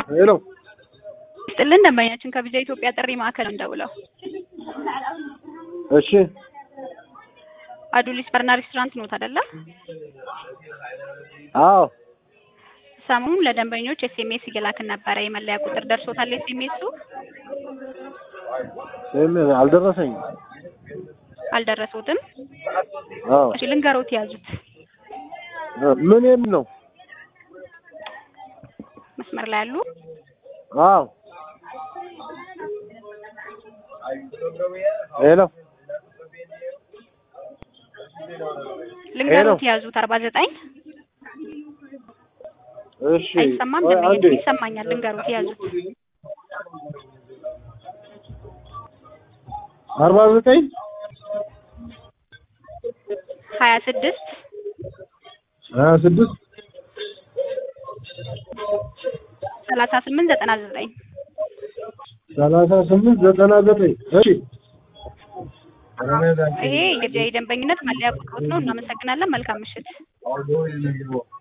ሄሎ ስጥልን ደንበኛችን ከቪዛ ኢትዮጵያ ጥሪ ማዕከል እንደውለው እሺ አዱሊስ በርና ሬስቶራንት ኖት አይደለ? አዎ ሰሞኑን ለደንበኞች ኤስኤምኤስ እየላክን ነበረ። የመለያ ቁጥር ደርሶታል ኤስኤምኤሱ? ይሄም አልደረሰኝም አልደረሱትም? አዎ እሺ ልንገሮት ያዙት። ምን የምን ነው መስመር ላይ ያሉ አዎ ሄሎ ልንገሮት ያዙት። አርባ ዘጠኝ እሺ አይሰማም? ቆይ ደንበኛችን አንዴ ይሰማኛል። ልንገሮት ያዙት። አርባ ዘጠኝ ሀያ ስድስት ሀያ ስድስት ሰላሳ ስምንት ዘጠና ዘጠኝ ሰላሳ ስምንት ዘጠና ዘጠኝ እሺ ይሄ የደንበኝነት መለያ ቁጥሮት ነው። እናመሰግናለን። መልካም ምሽት።